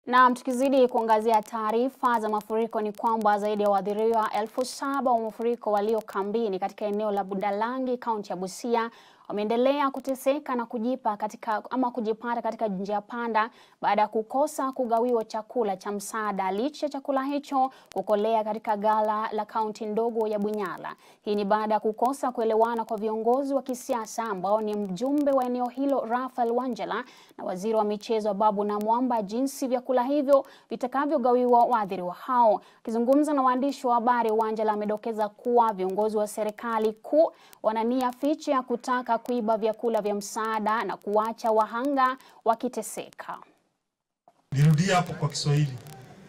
Na tukizidi kuangazia taarifa za mafuriko ni kwamba zaidi ya waathiriwa elfu saba wa mafuriko walio kambini katika eneo la Budalangi kaunti ya Busia wameendelea kuteseka na kujipa katika ama kujipata katika njia panda baada ya kukosa kugawiwa chakula cha msaada licha ya chakula hicho kukolea katika ghala la kaunti ndogo ya Bunyala. Hii ni baada ya kukosa kuelewana kwa viongozi wa kisiasa ambao ni mjumbe wa eneo hilo Raphael Wanjala na waziri wa michezo Babu Namwamba jinsi vyakula hivyo vitakavyogawiwa waathiriwa hao. Akizungumza na waandishi wa habari, Wanjala amedokeza kuwa viongozi wa serikali kuu wana nia fiche ya kutaka kuiba vyakula vya msaada na kuwacha wahanga wakiteseka. Nirudie hapo kwa Kiswahili.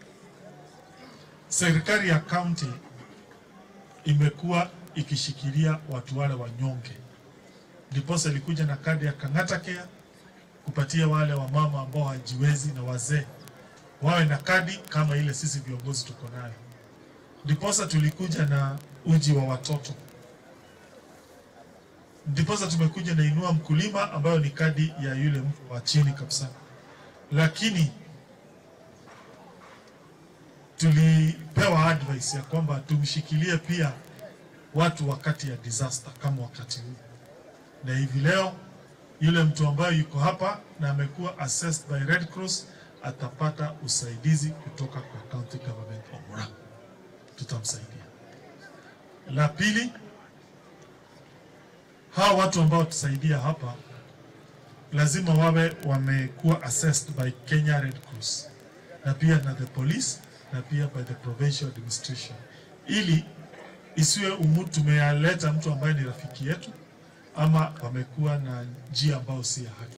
Serikali ya kaunti imekuwa ikishikilia watu wale wanyonge, ndiposa ilikuja na kadi ya Kang'ata Care kupatia wale wamama ambao hawajiwezi na wazee wawe na kadi kama ile sisi viongozi tuko nayo. Ndiposa tulikuja na uji wa watoto, ndiposa tumekuja na inua mkulima ambayo ni kadi ya yule mtu wa chini kabisa, lakini tulipewa advice ya kwamba tumshikilie pia watu wakati ya disaster kama wakati huu, na hivi leo yule mtu ambaye yuko hapa na amekuwa assessed by Red Cross atapata usaidizi kutoka kwa county government of Murang'a, tutamsaidia. La pili, hawa watu ambao tusaidia hapa lazima wawe wamekuwa assessed by Kenya Red Cross na pia na the police na pia by the provincial administration, ili isiwe umu tumeyaleta mtu ambaye ni rafiki yetu ama wamekuwa na njia ambayo si ya haki.